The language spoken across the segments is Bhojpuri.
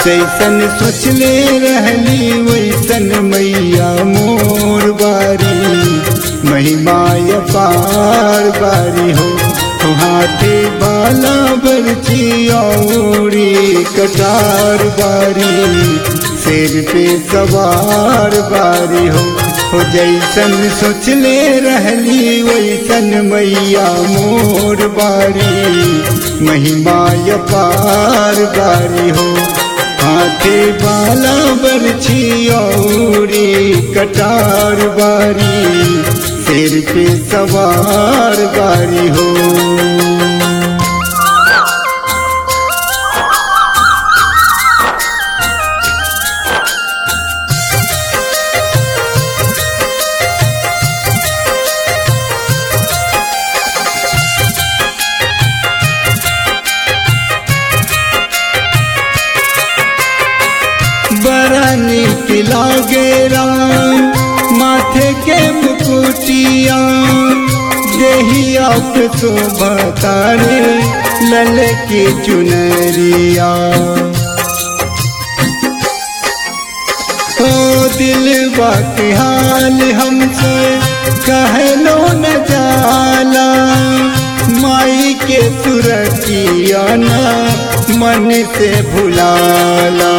जैसन सोचले रहली वैसन मैया मोर बारी महिमा पार बारी हो हाथे बाला बरची औरी कटार बारी सिर पे सवार बारी हो हो जैसन सोचले रहली वैसन मैया मोर बारी महिमा पार बारी हो हाथे बाला बरछी औरी कटार बारी सिर पे सवार बारी हो बड़ा नीक लागे राम माथे के मुकुटिया देहिया पे तो बतारे लल की चुनरिया ओ दिल बात हाल हमसे कहलो न जाला माई के सुरतिया ना मन से भुलाला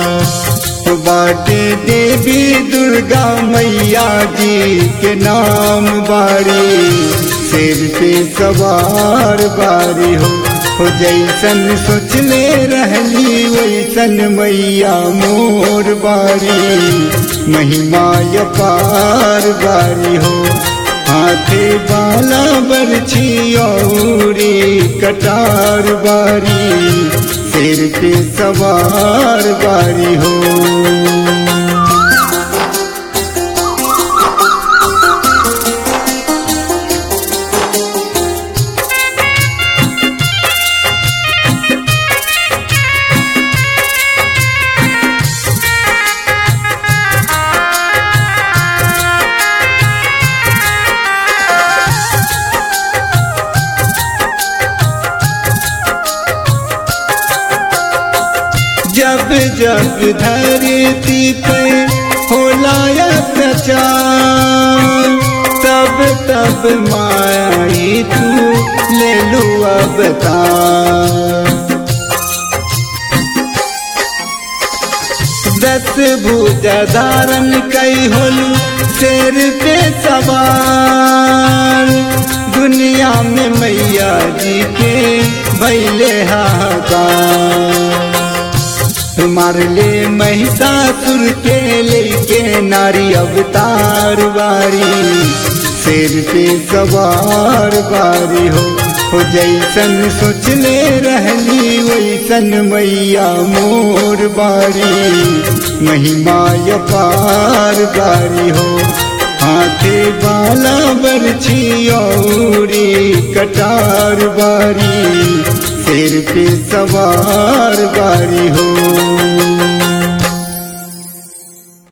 बाटे देवी दुर्गा मैया जी के नाम बारी सिर पे सवार बारी हो हो जैसन सोचले रहली वैसन मैया मोर बारी महिमा पार बारी हो हाथे बाला बरछी औरी कटार बारी सिर पे सवार बारी हो जब जब धरती पे होला अत्याचार तब तब माई तू ले लू अवतार दस भुजा धारण कई होलू शेर पे सवार दुनिया में मैया जी के भैले हाहाकार मारले महिषासुर के लेके नारी अवतार बारी सिर पे सवार बारी हो हो जैसन सोचले रहली वैसन मैया मोर बारी महिमा पार बारी हो हाथे बाला बरछी औरी कटार बारी सिर पे सवार बारी हो